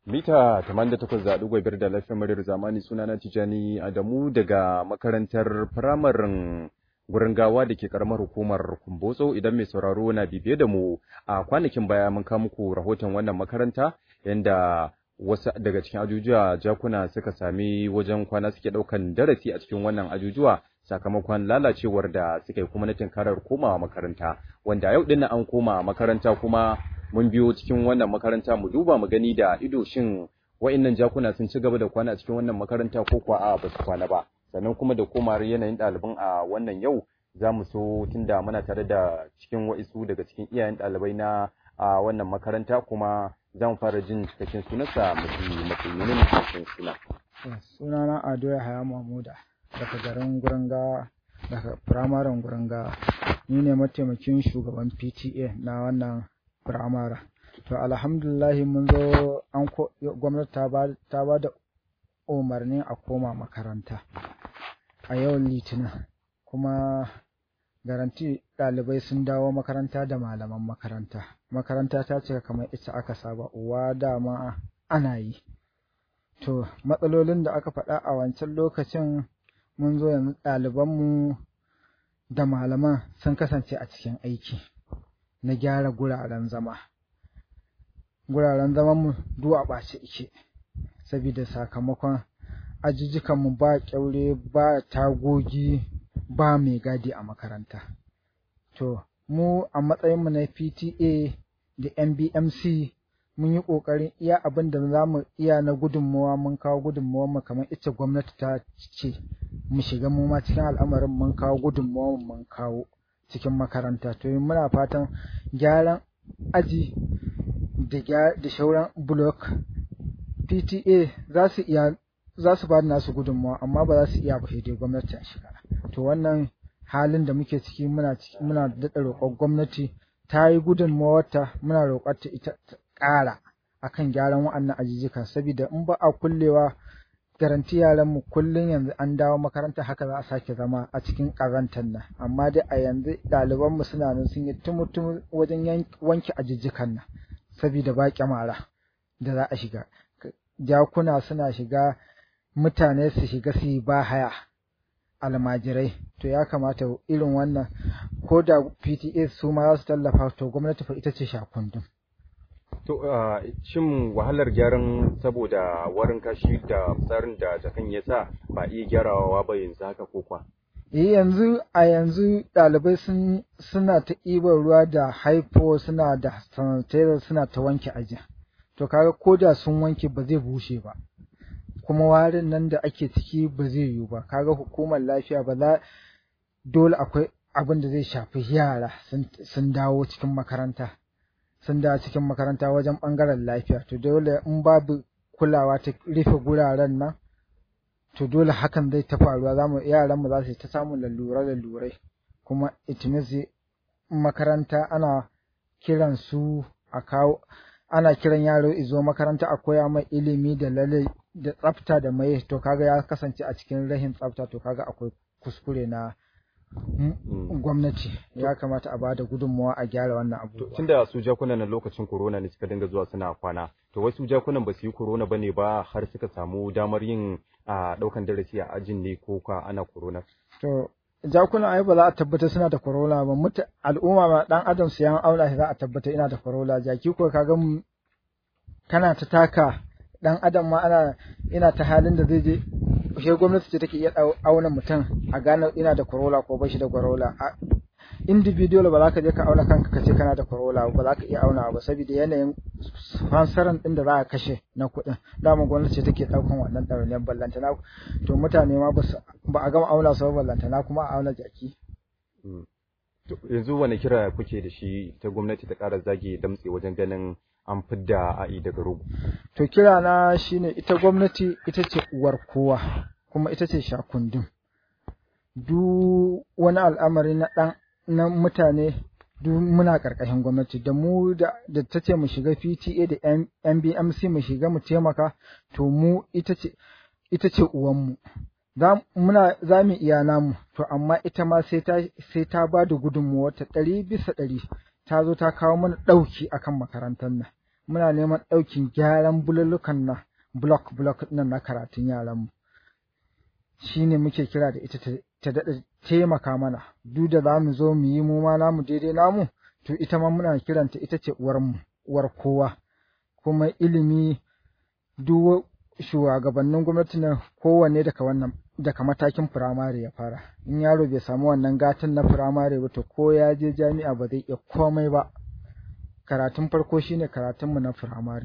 Mita 88.5 da lafiyar muryar zamani sunana Tijani Adamu daga makarantar firamarin gurin gawa da ke karamar hukumar Kumbotso idan mai sauraro na bibiye da mu a kwanakin baya mun kawo muku rahoton wannan makaranta yanda wasu daga cikin ajujuwa jakuna suka sami wajen kwana suke ɗaukan darasi a cikin wannan ajujuwa sakamakon lalacewar da suka yi kuma na tinkarar komawa makaranta wanda yau dinnan an koma makaranta kuma mun biyo cikin wannan makaranta mu duba mu gani da ido shin wa'annan jakuna sun ci gaba da kwana a cikin wannan makaranta ko kuwa a ba su kwana ba sannan kuma da komar yanayin ɗaliban a wannan yau za mu so tunda muna tare da cikin wa'isu daga cikin iyayen ɗalibai na a wannan makaranta kuma za mu fara jin cikakken sunansa mafi matsayin cikakken suna. sunana ado ya haya mahmuda daga garin guranga daga firamaren guranga ni ne mataimakin shugaban pta na wannan firamara to alhamdulillahi mun zo an gwamnati ta ba da umarni a koma makaranta a yau litinin kuma garanti ɗalibai sun dawo makaranta da malaman makaranta makaranta ta cika kamar ita aka saba uwa dama ana yi to matsalolin da aka faɗa a wancan lokacin mun zo yanzu ɗalibanmu da malaman sun kasance a cikin aiki na gyara guraren zama guraren zamanmu duk a ɓace ike saboda sakamakon ajujjukanmu ba ƙyaure ba tagogi ba mai gadi a makaranta to mu a matsayinmu na pta da nbmc mun yi ƙoƙarin iya abin da za mu iya na gudunmawa mun kawo gudunmawa mu kamar ita gwamnati ta ce mu shiga mu ma cikin al'amarin mun kawo gudunmawa mun kawo cikin makaranta to muna fatan gyaran aji da da shauran block PTA za su iya za su ba da nasu gudunmawa amma ba za su iya ba sai dai gwamnati ta shiga to wannan halin da muke ciki muna muna daɗa roƙon gwamnati ta yi gudunmawarta muna roƙar ta ita ƙara akan gyaran wa'annan ajijjikan saboda in ba a kullewa garanti yaran mu kullun yanzu an dawo makaranta haka za a sake zama a cikin ƙazantar nan amma dai a yanzu ɗaliban mu suna nan sun yi tumutum wajen wanke ajijjikan nan saboda ba kyamara da za a shiga jakuna suna shiga mutane su shiga su yi ba haya almajirai to ya kamata irin wannan ko da PTA su ma za su tallafa to gwamnati fa ita ce shakundun To, shin wahalar gyaran saboda warin kashi da tsarin da jakan ya sa ba iya gyarawa ba yanzu haka ko kwa? Eh yanzu a yanzu ɗalibai sun suna ta ɗiban ruwa da haifo suna da sanitizer suna ta wanke aji. To kaga ko da sun wanke ba zai bushe ba. Kuma warin nan da ake ciki ba zai yiwu ba. Kaga hukumar lafiya ba za dole akwai abin da zai shafi yara sun dawo cikin makaranta. sun da cikin makaranta wajen ɓangaren lafiya to dole in babu kulawa ta rufe guraren nan to dole hakan zai ta faruwa zamu yaran mu za su ta samun lalura lalurai kuma it means makaranta ana kiran su a kawo ana kiran yaro izo makaranta a koya mai ilimi da lalle da tsafta da mai to kaga ya kasance a cikin rahin tsafta to kaga akwai kuskure na gwamnati ya kamata a bada gudunmawa a gyara wannan abubuwa. Tun da su jakunan na lokacin corona ne suka dinga zuwa suna kwana, to wai su jakunan ba su yi corona ba ne ba har suka samu damar yin a ɗaukan darasi a ajin ne ko ka ana corona. To jakunan ai ba za a tabbata suna da corona ba muta al'umma ma dan adam su yan auna shi za a tabbata ina da corona jaki ko kaga kana ta taka dan adam ma ana ina ta halin da zai je shi gwamnati ce take iya auna mutum a gane ina da corolla ko bashi da corolla individual ba za ka je ka auna kanka ka ce kana da corolla ba za ka iya auna ba saboda yanayin fansaran din da za a kashe na kuɗin dama gwamnati ce take ɗaukan wannan ɗawainiyar ballantana to mutane ma ba a gama auna su ballantana kuma a auna jaki. yanzu wani kira kuke da shi ta gwamnati ta ƙara zage damtse wajen ganin an fidda a'i daga rogo. To kira na shine ita gwamnati ita ce uwar kowa kuma ita ce shakundin. Duk wani al'amari na ɗan na mutane duk muna ƙarƙashin gwamnati da mu da ta ce mu shiga PTA da NBMC mu shiga mu taimaka to mu ita ce ita ce uwanmu. Za muna za mu iya namu to amma ita ma sai ta sai ta ba da gudunmuwa ta ɗari bisa ɗari ta zo ta kawo mana ɗauki akan makarantar nan muna neman ɗaukin gyaran bulullukan nan block block nan na karatun yaranmu shine muke kira da ita ta daɗa taimaka mana duk da za mu zo mu yi mu ma namu daidai namu to ita ma muna kiranta ita ce uwarmu uwar kowa kuma ilimi duk shugabannin gwamnati na kowanne daga wannan daga matakin firamare ya fara in yaro bai samu wannan gatan na firamare ba to ko ya je jami'a ba zai iya komai ba karatun farko shine karatunmu na firamare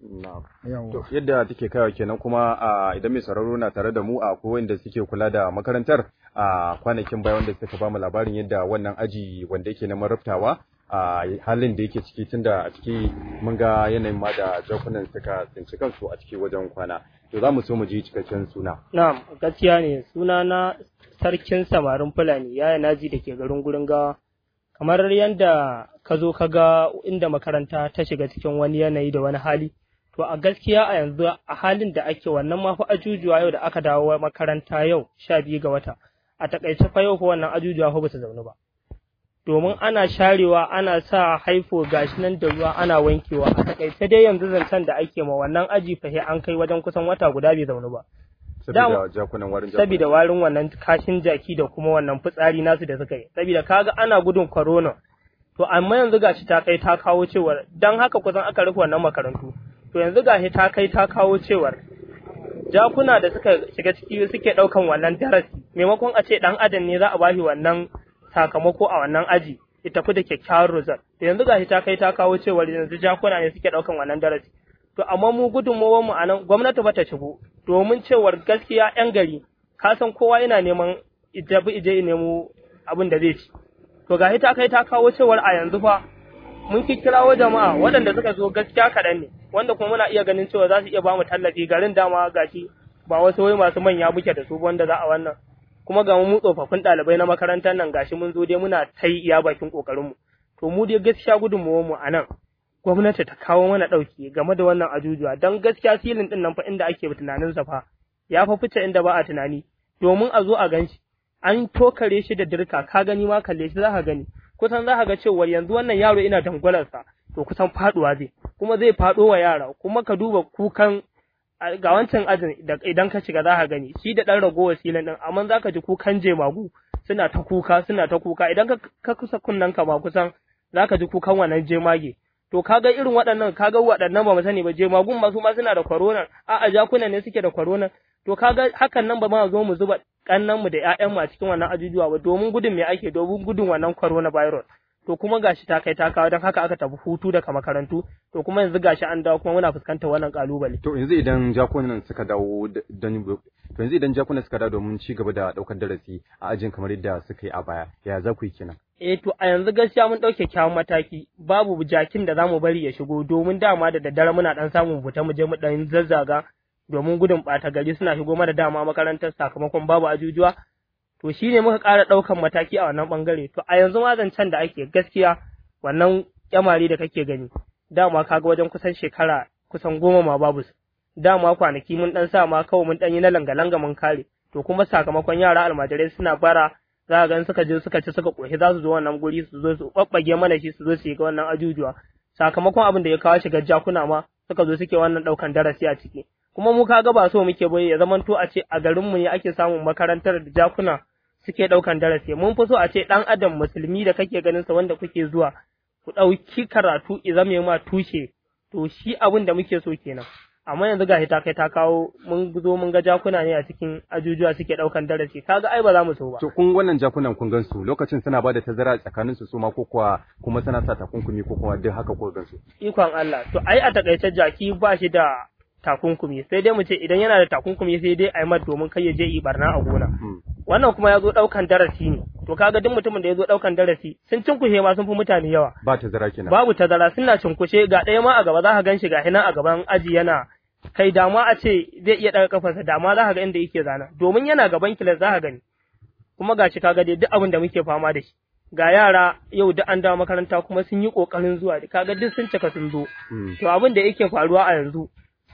To yadda take kaiwa kenan kuma a idan mai sauraro na tare da mu a kowanne da suke kula da makarantar a kwanakin baya wanda suka bamu labarin yadda wannan aji wanda yake na marabtawa a halin da yake ciki tunda a ciki mun ga yanayin ma da jakunan suka tsinci kansu a ciki wajen kwana to za mu so mu ji cikakken suna na'am gaskiya ne suna na sarkin samarin fulani yaya naji da ke garin gurin gawa kamar yadda ka zo ka ga inda makaranta ta shiga cikin wani yanayi da wani hali to a gaskiya a yanzu a halin da ake wannan ma fa ajujuwa yau da aka dawo makaranta yau sha biyu ga wata a takaice fa yau fa wannan ajujuwa fa ba su zaune ba domin ana sharewa ana sa haifo gashi nan da ruwa ana wankewa a takaice dai yanzu zancen da ake ma wannan aji fa an kai wajen kusan wata guda bai zaune ba saboda jakunan warin saboda warin wannan kashin jaki da kuma wannan fitsari nasu da suka yi saboda kaga ana gudun corona to amma yanzu gashi ta kai ta kawo cewar dan haka kusan aka rufe wannan makarantu to yanzu gashi ta kai ta kawo cewar jakuna da suka shiga ciki suke daukan wannan darasi maimakon a ce dan adam ne za a bashi wannan sakamako a wannan aji ya tafi da kyakkyawar result to yanzu gashi ta kai ta kawo cewar yanzu jakuna ne suke daukan wannan darasi to amma mu gudunmawar mu anan gwamnati bata shigo domin cewar gaskiya yan gari ka san kowa yana neman ijabi ije nemo abin da zai ci to gashi ta kai ta kawo cewar a yanzu fa mun kirawo jama'a waɗanda suka zo gaskiya kaɗan ne wanda kuma muna iya ganin cewa za su iya bamu tallafi garin dama gashi ba wasu wai masu manya muke da su wanda za a wannan kuma ga mu tsofaffin ɗalibai na makarantar nan gashi mun zo dai muna ta yi iya bakin ƙoƙarinmu to mu dai gaskiya gudunmawar mu a nan gwamnati ta kawo mana ɗauki game da wannan ajujuwa don gaskiya filin ɗin nan fa inda ake tunanin sa fa ya fa fice inda ba a tunani domin a zo a gan shi an tokare shi da dirka ka gani ma kalle shi za ka gani kusan za ka ga cewa yanzu wannan yaro ina dangwalarsa to kusan faduwa zai kuma zai fado wa yara kuma ka duba kukan ga wancan ajin idan ka shiga za ka gani shi da dan ragowar silin din amma za ka ji kukan jemagu suna ta kuka suna ta kuka idan ka kusa kunnan ka ma kusan za ka ji kukan wannan jemage to kaga irin waɗannan kaga waɗannan ba mu sani ba jemagun ma su ma suna da corona a a jakuna ne suke da corona to kaga hakan nan ba ma zo mu zuba kannan mu da ƴaƴan mu a cikin wannan ajujuwa ba domin gudun me ake domin gudun wannan corona virus to kuma gashi ta kai ta kawo don haka aka tafi hutu daga makarantu to kuma yanzu gashi an dawo kuma muna fuskantar wannan kalubale to yanzu idan jakunan suka dawo don to yanzu idan jakunan suka dawo domin ci gaba da daukar darasi a ajin kamar yadda suka yi a baya ya za ku yi kenan eh to a yanzu gaskiya mun dauke kyawun mataki babu jakin da zamu bari ya shigo domin dama da daddare muna dan samun fita mu je mu dan zazzaga domin gudun ɓata gari suna shigo mana dama makarantar sakamakon babu ajujuwa to shi ne muka ƙara ɗaukan mataki a wannan ɓangare to a yanzu ma zancen da ake gaskiya wannan kyamari da kake gani dama kaga wajen kusan shekara kusan goma ma babu su dama kwanaki mun ɗan sa ma kawai mun ɗan yi na langa-langa mun kare to kuma sakamakon yara almajirai suna bara za ga suka je suka ci suka ƙoshi za su zo wannan guri su zo su ɓaɓɓage mana shi su zo su yi wannan ajujuwa sakamakon abin da ya kawo shiga jakuna ma suka zo suke wannan ɗaukan darasi a ciki kuma mu kaga ba so muke bai ya zamanto a ce a garinmu ne ake samun makarantar da jakuna suke ɗaukan darasi mun fi so a ce ɗan adam musulmi da kake ganin sa wanda kuke zuwa ku ɗauki karatu i zame ma tushe to shi abin da muke so kenan amma yanzu gashi ta kai ta kawo mun zo mun ga jakuna ne a cikin ajujuwa suke ɗaukan darasi kaga ai ba za mu so ba to kun wannan jakunan kun gansu lokacin suna ba da tazara tsakanin su ma ko kuwa kuma suna sa takunkumi ko kuma duk haka ko gansu ikon Allah to ai a takaice jaki ba shi da takunkumi sai dai mu ce idan yana da takunkumi sai dai a yi domin kai ya je yi barna a gona wannan kuma ya zo ɗaukan darasi ne to kaga duk mutumin da ya zo ɗaukan darasi sun cinkushe ma sun fi mutane yawa ba tazara kenan babu tazara suna cinkushe ga ɗaya ma a gaba za ka gan shi ga hinan a gaban aji yana kai dama a ce zai iya ɗaga kafarsa dama za ka ga inda yake zana domin yana gaban kilas za ka gani kuma ga shi kaga dai duk abin da muke fama da shi ga yara yau duk an dawo makaranta kuma sun yi ƙoƙarin zuwa kaga duk sun cika sun zo to abin da yake faruwa a yanzu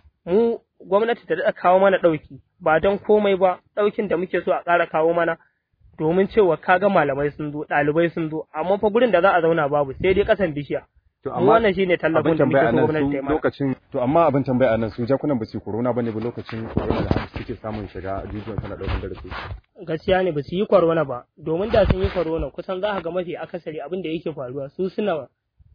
mu gwamnati ta daɗa kawo mana ɗauki ba don komai ba ɗaukin da muke so a ƙara kawo mana domin cewa kaga malamai sun zo ɗalibai sun zo amma fa gurin da za a zauna babu sai dai ƙasan bishiya To mu wannan shine tallafin da muke so gwamnati ta yi mana lokacin to amma abin tambaya anan su jakunan ba su corona bane ba lokacin corona da har suke samun shiga ajujuwan sana daukan darasi gaskiya ne ba su yi corona ba domin da sun yi corona kusan za ka ga mafi akasari abin da yake faruwa su suna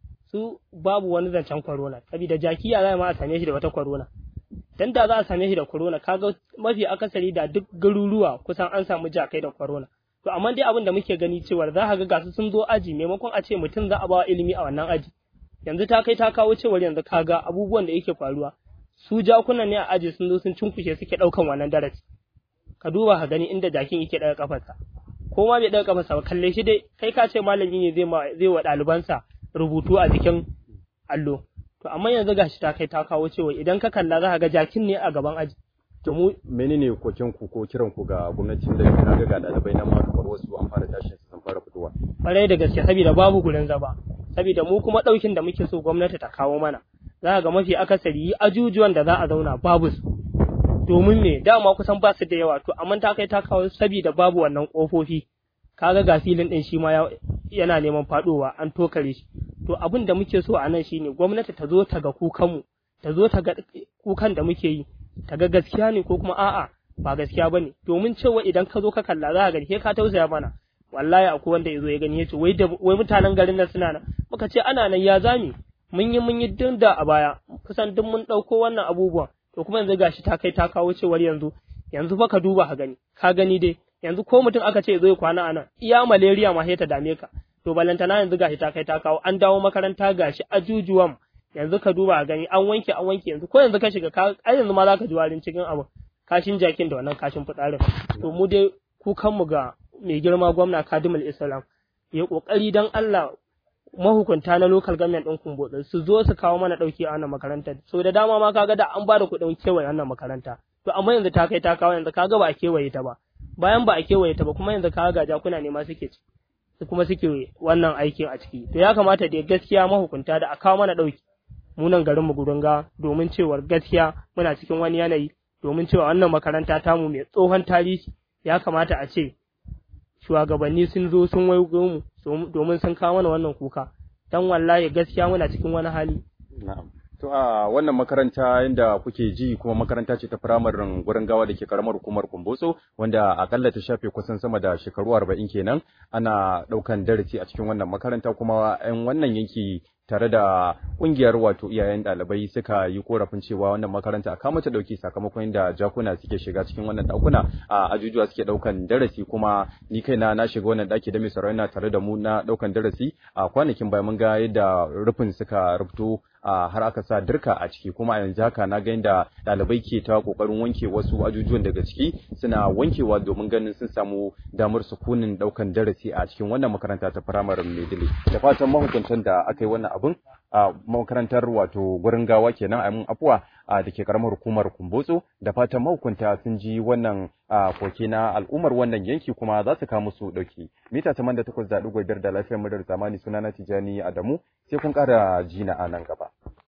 su babu wani zancen corona saboda jakiya za ma a same shi da wata corona dan da za a same shi da corona kaga mafi akasari da duk garuruwa kusan an samu jakai da corona to amma dai abin da muke gani cewa za ka ga gasu sun zo aji maimakon a ce mutum za a ba ilimi a wannan aji yanzu ta kai ta kawo cewar yanzu kaga abubuwan da yake faruwa su jakunan ne a aji sun zo sun cinkushe suke daukan wannan darasi ka duba ka gani inda jakin yake daga kafarsa ko ma bai daga kafarsa ba kalle shi dai kai ka ce malami ne zai ma zai wa ɗalibansa rubutu a jikin allo to amma yanzu gashi ta kai ta kawo cewa idan ka kalla za ka ga jakin ne a gaban aji to mu menene koken ku ko kiran ku ga gwamnatin da ka ga ɗalibai nan ma kamar wasu an fara tashin su sun fara fitowa kwarai da gaske saboda babu gurin zaba saboda mu kuma ɗaukin da muke so gwamnati ta kawo mana za ga mafi akasari ajujuwan da za a zauna babu su domin me dama kusan ba su da yawa to amma ta kai ta kawo saboda babu wannan kofofi kaga ga filin din shi ma yana neman fadowa an tokare shi to abin da muke so a nan shine gwamnati ta zo ta ga kukanmu ta zo ta ga kukan da muke yi ta ga gaskiya ne ko kuma a'a ba gaskiya bane domin cewa idan ka zo ka kalla za ka gani ka tausaya mana wallahi akwai wanda yazo ya gani yace wai da wai mutanen garin nan suna nan muka ce ana nan ya zami mun yi mun yi dinda a baya kusan duk mun dauko wannan abubuwan to kuma yanzu gashi ta kai ta kawo cewar yanzu yanzu fa ka duba ka gani ka gani dai yanzu ko mutum aka ce zo ya kwana anan iya malaria ma sai ta dame ka to balantana yanzu gashi ta kai ta kawo an dawo makaranta gashi ajujuwan yanzu ka duba a gani an wanke an wanke yanzu ko yanzu ka shiga ka ai yanzu ma zaka ji warin cikin abu kashin jakin da wannan kashin fitsarin to mu dai kukan mu ga mai girma gwamna Kadimul Islam ya kokari dan Allah mahukunta na local government din Kumbotsi su zo su kawo mana dauki a wannan makarantar so da dama ma kaga da an bada kuɗin kewaye wannan makaranta to amma yanzu ta kai ta kawo yanzu kaga ba a kewaye ta ba bayan ba a kewaye ta ba kuma yanzu kaga ga jakuna ne ma suke ci kuma suke wannan aikin a ciki to ya kamata da gaskiya mahukunta da a kawo mana dauki mu nan garin mu gudunga domin cewar gaskiya muna cikin wani yanayi domin cewa wannan makaranta tamu mai tsohon tarihi ya kamata a ce shugabanni sun zo sun waigo mu domin sun kawo mana wannan kuka dan wallahi gaskiya muna cikin wani hali na'am To a wannan makaranta inda kuke ji kuma makaranta ce ta firamarin gurin gawa da ke karamar hukumar Kumbotso wanda akalla ta shafe kusan sama da shekaru arba'in kenan ana ɗaukan darasi a cikin wannan makaranta kuma 'yan wannan yanki tare da kungiyar wato iyayen ɗalibai suka yi korafin cewa wannan makaranta a kama ta ɗauki sakamakon da jakuna suke shiga cikin wannan ɗakuna a ajujuwa suke ɗaukan darasi kuma ni kaina na shiga wannan ɗaki da mai saurayi tare da mu na ɗaukan darasi a kwanakin baya mun ga yadda rufin suka rufto a har aka sa dirka a ciki kuma a yanzu haka na ga yadda ɗalibai ke ta kokarin wanke wasu ajujuwan daga ciki suna wankewa domin ganin sun samu damar sukunin ɗaukan darasi a cikin wannan makaranta ta firamaren Maidile da fatan mahukuntan da aka yi wannan abun a makarantar wato gurin gawa kenan a mun afuwa a da ke karamar hukumar kumbotso da fatan mahukunta sun ji wannan koke na al'ummar wannan yanki kuma za su kawo musu dauki mita taman da takwas da ɗigo biyar da lafiyar murar zamani sunana tijani adamu sai kun ƙara jina a nan gaba